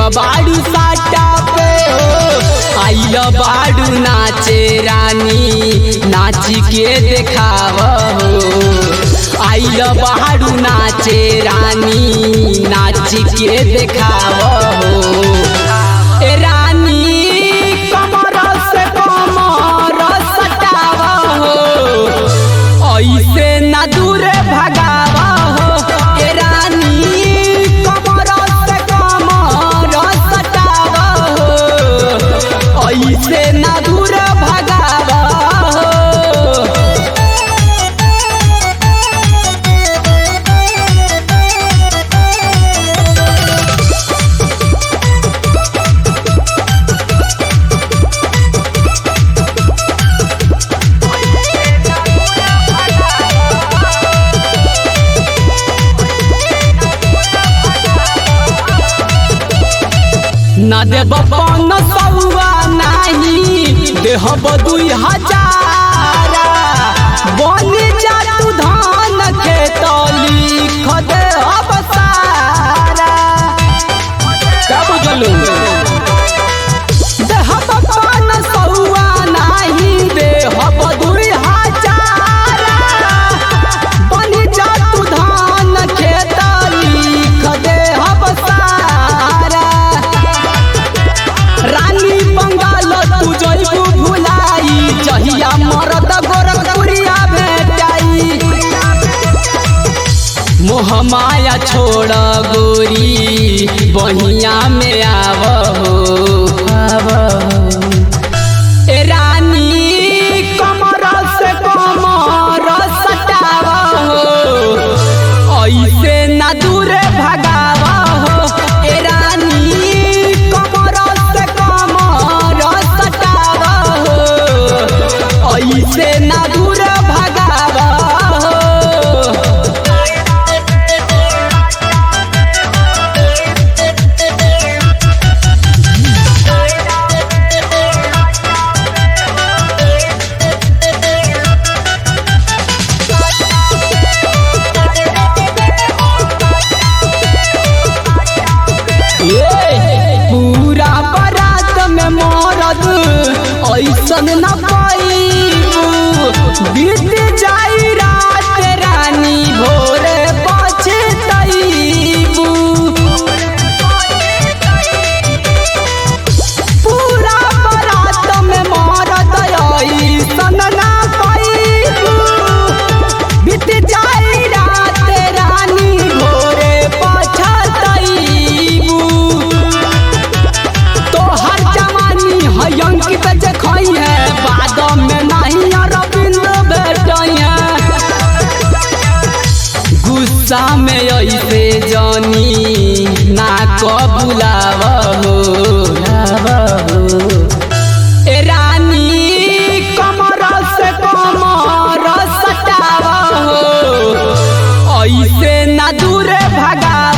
बाड़ू साटा पे हो आइल बाड़ू नाचे रानी नाची के देखाव हो आइल बाड़ू नाचे रानी नाची के देखाव हो ए रानी कमर से कमर सटाव हो ऐसे ना दूर भगाव हो ए रानी कमर से कमर सटाव हो ऐसे ना दूर भगाव हो न देब पन सौआ नाही देहब दुई हजार बन जा तू धान खेत लिख देहब सारा क्या बुझलू देहब पन सौआ नाही देहब दुई हजार बन जा तू धान खेत लिख देहब सारा रानी बंगाल तू जइबू भुलाई जहिया मरद गोरखपुरिया भेटाई मोह माया छोड़ गोरी बहिया में आव हो आव हो। ए रानी कमर से कमर सटाव हो ऐसे ना दूर भगाव हो ए रानी कमर से कमर सटाव हो ऐसे ना दूर भगाव हो ये पूरा बारात में मरद ऐसन न पैबू बीत जाई रात रानी भोरे पछतैबू पूरा बारात में मरद ऐसन न पैबू बीत जाई रात रानी भोरे पछतैबू तोहर जवानी है अंकित जे खई है बाद में नहीं अरविंद भेटई है गुस्सा में ऐसे जानी ना कबुलाव हो लाव हो ए रानी कमर से कमर सटाव हो ऐसे ना दूर भगाव